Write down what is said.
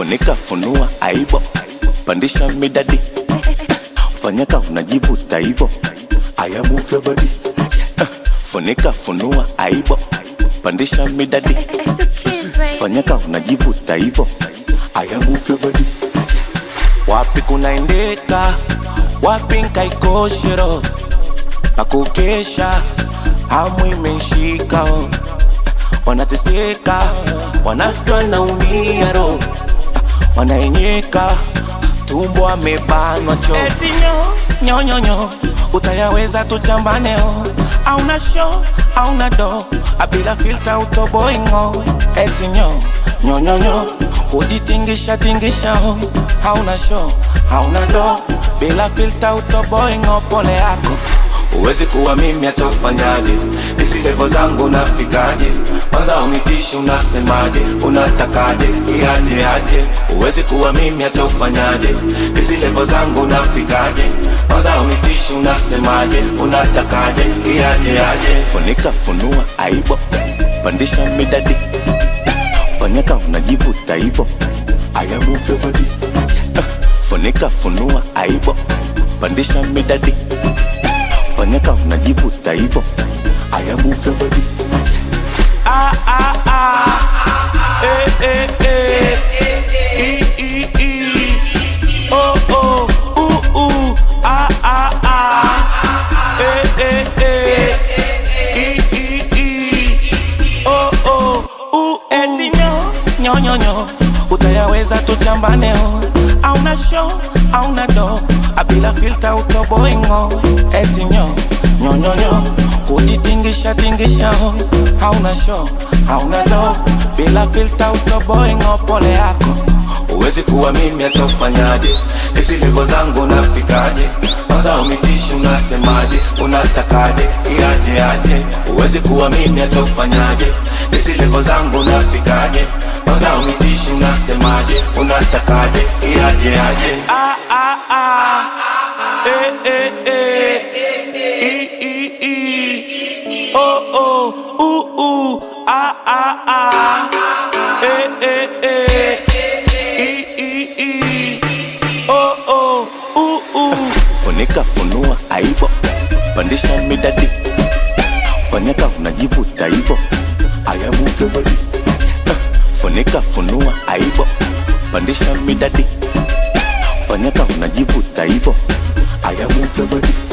funika funua aibo pandisha midadi fanyaka unajivuta hivo aya move your body Eh, funika funua aibo pandisha midadi It's the kids, baby. fanyaka unajivuta hivo aya move your body wapi kunaendeka wapi nkaikoshero pakukesha hamu imeshika oh. wanateseka wanafika wanaumia ro wanaenyeka tumbo amebanwa cho eti nyo nyonyonyo utayaweza tuchambaneo auna sho auna do abila filta utoboingo eti nyo nyonyonyo kujitingisha tingisha ho hauna sho hauna do bila filta utoboingo pole yako Uwezi kuwa mimi hata ufanyaje, hizi levo zangu nafikaje? Kwanza unitishi unasemaje, unatakaje, iaje aje? Uwezi kuwa mimi hata ufanyaje, hizi levo zangu nafikaje? Kwanza unitishi unasemaje, unatakaje, iaje aje? Funika funua aibo, pandisha midadi, fanyaka unajivuta hivo, aya move your body. Eh, Funika funua aibo, pandisha midadi fanyaka unajivuta hivo aya move your body ah, ah, ah. Eh, eh, eh. I, I, I. Oh, oh. Uh, uh. Ah, ah, ah. Eh, eh, eh. I, I, I. Oh, oh. Uh, uh. Eti nyo, nyo, nyo, nyo. utayaweza tuchambaneo auna show auna do abila filta utoboingo eti nyo nyonyonyo kujitingisha tingisha ho hauna show hauna do bila filta utoboingo pole yako Uwezi kuwa mimi hata ufanyaje, hizi levo zangu nafikaje? Kwanza umitishi unasemaje, unatakaje, iaje aje? Uwezi kuwa mimi hata ufanyaje, hizi levo zangu nafikaje? Kwanza umitishi unasemaje, unatakaje, iaje aje? Ah, ah, ah. Eh, eh, eh. I, i, i. Oh, oh. Uh, uh. Ah, ah, ah. Eh, eh, eh. I, i, i. Oh, oh. Uh, uh. Funika funua aibo, pandisha midadi, fanyaka unajivuta hivo, aya move your body. Eh, Funika funua aibo, pandisha midadi, fanyaka unajivuta hivo, aya move your body.